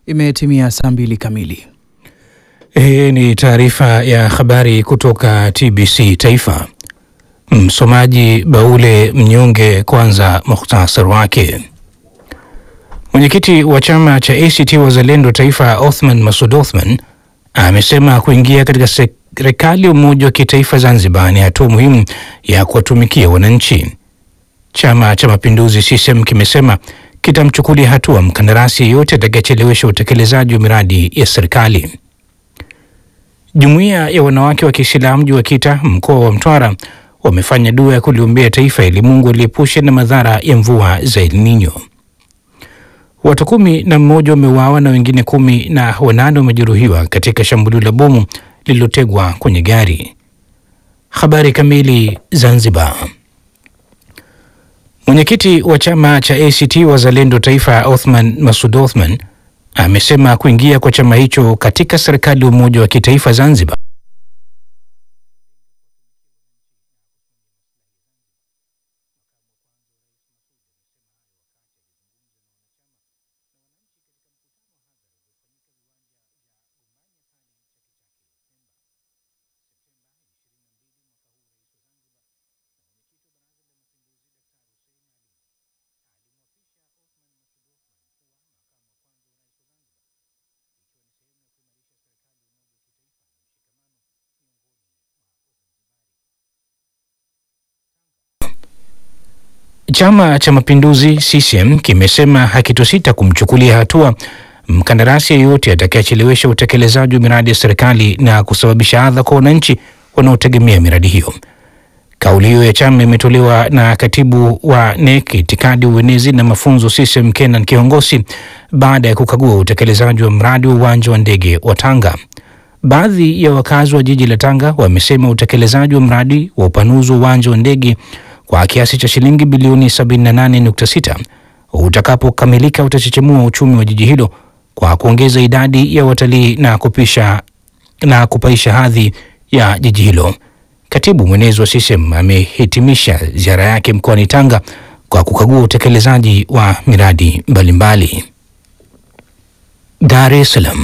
Imetimia saa mbili kamili. Hii ni taarifa ya habari kutoka TBC Taifa. Msomaji Baule Mnyonge. Kwanza muhtasari wake. Mwenyekiti wa chama cha ACT Wazalendo Taifa, Othman Masud Othman, amesema kuingia katika serikali ya umoja wa kitaifa Zanzibar ni hatua muhimu ya kuwatumikia wananchi. Chama cha Mapinduzi CCM kimesema kitamchukulia hatua mkandarasi yeyote atakayechelewesha utekelezaji wa miradi ya serikali. Jumuiya ya wanawake wa Kiislamu juu wa Kita mkoa wa Mtwara wamefanya dua ya kuliombea taifa ili Mungu aliepushe na madhara ya mvua za El Nino. Watu kumi na mmoja wameuawa na wengine kumi na wanane wamejeruhiwa katika shambulio la bomu lililotegwa kwenye gari. Habari kamili. Zanzibar. Mwenyekiti wa chama cha ACT Wazalendo Taifa Othman Masud Othman amesema kuingia kwa chama hicho katika serikali ya umoja wa kitaifa Zanzibar Chama cha Mapinduzi CCM kimesema hakitosita kumchukulia hatua mkandarasi yeyote atakayechelewesha utekelezaji wa miradi ya serikali na kusababisha adha kwa wananchi wanaotegemea miradi hiyo. Kauli hiyo ya chama imetolewa na katibu wa NEC itikadi, uenezi na mafunzo CCM Kenan Kihongosi baada ya kukagua utekelezaji wa mradi wa uwanja wa ndege wa Tanga. Baadhi ya wakazi wa jiji la Tanga wamesema utekelezaji wa mradi wa upanuzi wa uwanja wa ndege kwa kiasi cha shilingi bilioni 78.6 utakapokamilika utachechemua uchumi wa jiji hilo kwa kuongeza idadi ya watalii na kupisha na kupaisha hadhi ya jiji hilo. Katibu mwenezi wa CCM amehitimisha ziara yake mkoani Tanga kwa kukagua utekelezaji wa miradi mbalimbali. Dar es Salaam.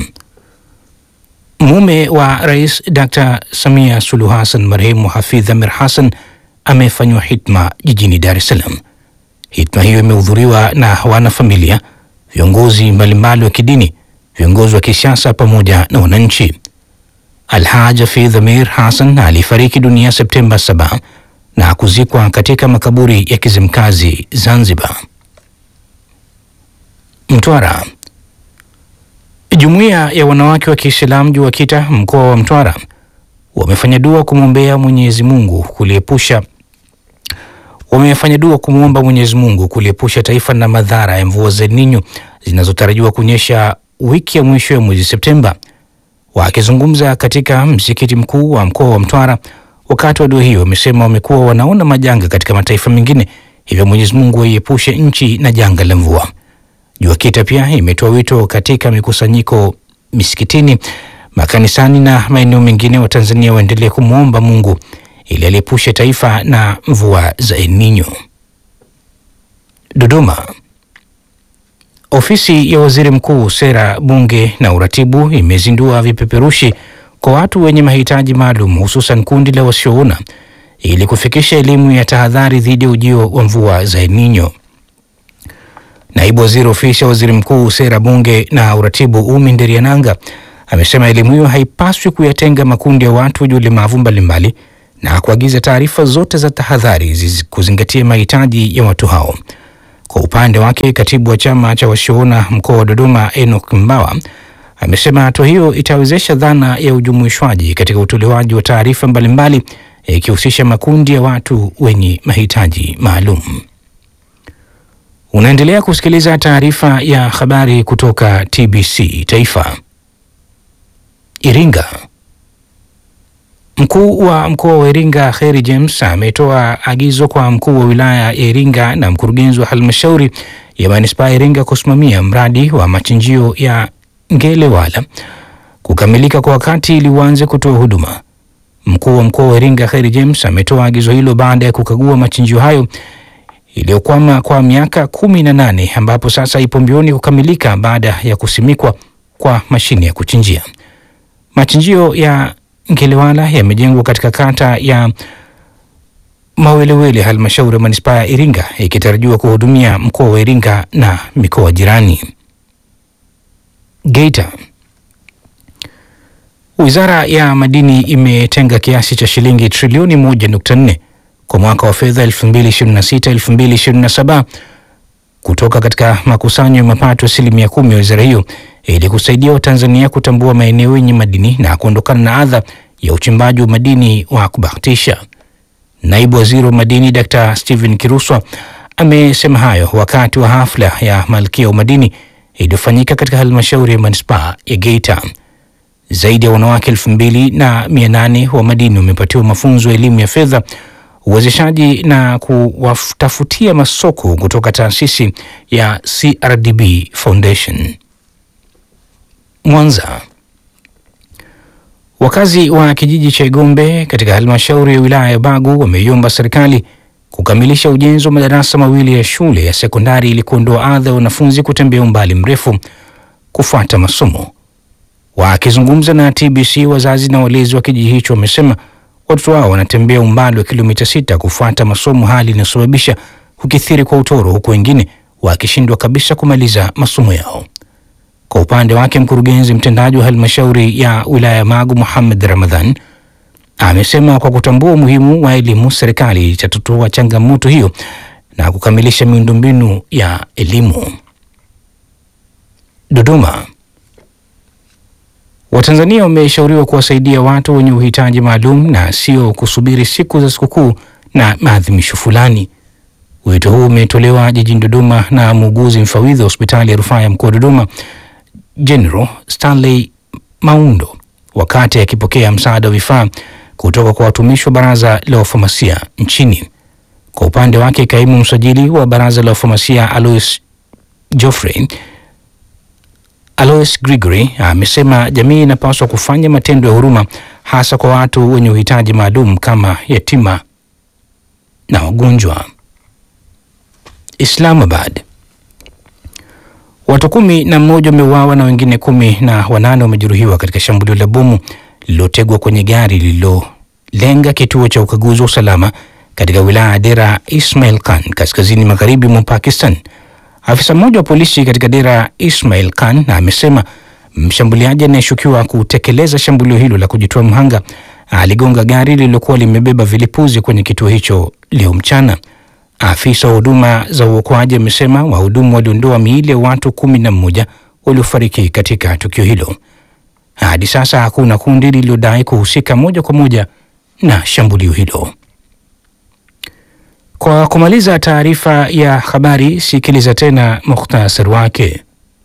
Mume wa Rais Dr. Samia Suluhu Hassan marehemu Hafidh Amir Hassan amefanywa hitma jijini Dar es Salaam. Hitma hiyo imehudhuriwa na wanafamilia, viongozi mbalimbali wa kidini, viongozi wa kisiasa pamoja na wananchi. Alhaj Hafidh Amir Hassan alifariki dunia Septemba 7 na kuzikwa katika makaburi ya Kizimkazi, Zanzibar. Mtwara. Jumuiya ya wanawake wa Kiislamu juu wa Kita mkoa wa Mtwara wamefanya dua kumwombea Mwenyezi Mungu kuliepusha wamefanya dua kumwomba Mwenyezi Mungu kuliepusha taifa na madhara ya mvua za El Nino zinazotarajiwa kunyesha wiki ya mwisho ya mwezi Septemba. Wakizungumza katika msikiti mkuu wa mkoa wa Mtwara wakati wa dua hiyo, wamesema wamekuwa wanaona majanga katika mataifa mengine, hivyo Mwenyezi Mungu aiepushe nchi na janga la mvua. Jua Kita pia imetoa wito katika mikusanyiko misikitini makanisani na maeneo mengine wa Tanzania waendelee kumwomba Mungu ili aliepushe taifa na mvua za El Nino. Dodoma. Ofisi ya Waziri Mkuu, Sera, Bunge na Uratibu imezindua vipeperushi kwa watu wenye mahitaji maalum, hususan kundi la wasioona ili kufikisha elimu ya tahadhari dhidi ya ujio wa mvua za El Nino. Naibu Waziri Ofisi ya Waziri Mkuu, Sera, Bunge na Uratibu, Umi Nderiananga amesema elimu hiyo haipaswi kuyatenga makundi ya watu wenye ulemavu mbalimbali na kuagiza taarifa zote za tahadhari kuzingatia mahitaji ya watu hao. Kwa upande wake, katibu wa chama cha wasioona mkoa wa Dodoma, Enoch Mbawa, amesema hatua hiyo itawezesha dhana ya ujumuishwaji katika utolewaji wa taarifa mbalimbali ikihusisha makundi ya watu wenye mahitaji maalum. Unaendelea kusikiliza taarifa ya habari kutoka TBC Taifa. Iringa. Mkuu wa mkoa wa Iringa Kheri James ametoa agizo kwa mkuu wa wilaya ya Iringa na mkurugenzi wa halmashauri ya manispaa ya Iringa kusimamia mradi wa machinjio ya Ngelewala kukamilika kwa wakati ili uanze kutoa huduma. Mkuu wa mkoa wa Iringa Kheri James ametoa agizo hilo baada ya kukagua machinjio hayo iliyokwama kwa miaka kumi na nane ambapo sasa ipo mbioni kukamilika baada ya kusimikwa kwa mashine ya kuchinjia. Machinjio ya Ngelewala yamejengwa katika kata ya Mawelewele, halmashauri ya manispaa ya Iringa, ikitarajiwa kuhudumia mkoa wa Iringa na mikoa jirani. Geita. Wizara ya Madini imetenga kiasi cha shilingi trilioni 1.4 kwa mwaka wa fedha 2026-2027 kutoka katika makusanyo ya mapato asilimia kumi ya wizara hiyo ili kusaidia Watanzania kutambua maeneo yenye madini na kuondokana na adha ya uchimbaji wa madini wa kubahatisha. Naibu Waziri wa Madini Dr. Stephen Kiruswa amesema hayo wakati wa hafla ya Malkia wa Madini iliyofanyika katika halmashauri ya manispaa ya Geita. Zaidi ya wanawake elfu mbili na mia nane wa madini wamepatiwa mafunzo ya elimu ya fedha, uwezeshaji na kuwatafutia masoko kutoka taasisi ya CRDB Foundation. Mwanza. Wakazi wa kijiji cha Igombe katika halmashauri ya wilaya ya Bagu wameiomba serikali kukamilisha ujenzi wa madarasa mawili ya shule ya sekondari ili kuondoa adha ya wanafunzi kutembea umbali mrefu kufuata masomo. Wakizungumza na TBC, wazazi na walezi wa kijiji hicho wamesema watoto wao wanatembea umbali wa kilomita sita kufuata masomo, hali inayosababisha kukithiri kwa utoro, huku wengine wakishindwa kabisa kumaliza masomo yao. Kwa upande wake mkurugenzi mtendaji wa halmashauri ya wilaya ya Magu Muhammad Ramadhan amesema kwa kutambua umuhimu wa elimu, serikali itatatua changamoto hiyo na kukamilisha miundombinu ya elimu. Dodoma. Watanzania wameshauriwa kuwasaidia watu wenye uhitaji maalum na sio kusubiri siku za sikukuu na maadhimisho fulani. Wito huu umetolewa jijini Dodoma na muuguzi mfawidhi wa hospitali ya rufaa ya mkoa wa Dodoma General Stanley Maundo wakati akipokea msaada wa vifaa kutoka kwa watumishi wa baraza la wafamasia nchini. Kwa upande wake, kaimu msajili wa baraza la wafamasia Alois Geoffrey Alois Gregory amesema jamii inapaswa kufanya matendo ya huruma hasa kwa watu wenye uhitaji maalum kama yatima na wagonjwa. Islamabad. Watu kumi na mmoja wameuawa na wengine kumi na wanane wamejeruhiwa katika shambulio la bomu lililotegwa kwenye gari lililolenga kituo cha ukaguzi wa usalama katika wilaya ya Dera Ismail Khan kaskazini magharibi mwa Pakistan. Afisa mmoja wa polisi katika Dera Ismail Khan amesema mshambuliaji anayeshukiwa kutekeleza shambulio hilo la kujitoa mhanga aligonga gari lililokuwa limebeba vilipuzi kwenye kituo hicho leo mchana. Afisa wa huduma za uokoaji amesema wahudumu waliondoa miili ya watu kumi na mmoja waliofariki katika tukio hilo. Hadi sasa hakuna kundi lililodai kuhusika moja kwa moja na shambulio hilo. Kwa kumaliza taarifa ya habari, sikiliza tena mukhtasari wake.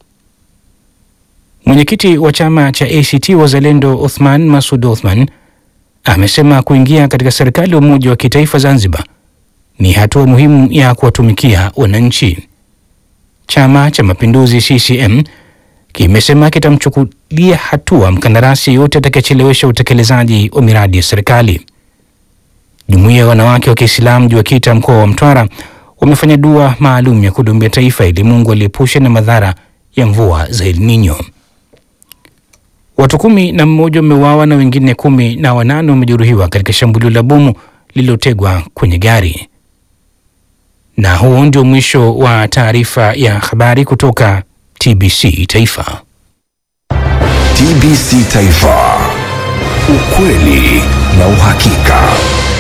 Mwenyekiti wa chama cha ACT Wazalendo Othman Masud Othman amesema kuingia katika serikali ya umoja wa kitaifa Zanzibar ni hatua muhimu ya kuwatumikia wananchi. Chama cha Mapinduzi CCM kimesema kitamchukulia hatua mkandarasi yeyote atakayechelewesha utekelezaji wa miradi ya serikali. Jumuiya ya wanawake wa Kiislamu JUAKITA mkoa wa Mtwara wamefanya dua maalum ya kudumbia taifa ili Mungu aliepushe na madhara ya mvua za El Nino. Watu kumi na mmoja wameuawa na wengine kumi na wanane wamejeruhiwa katika shambulio la bomu lililotegwa kwenye gari. Na huo ndio mwisho wa taarifa ya habari kutoka TBC Taifa. TBC Taifa, ukweli na uhakika.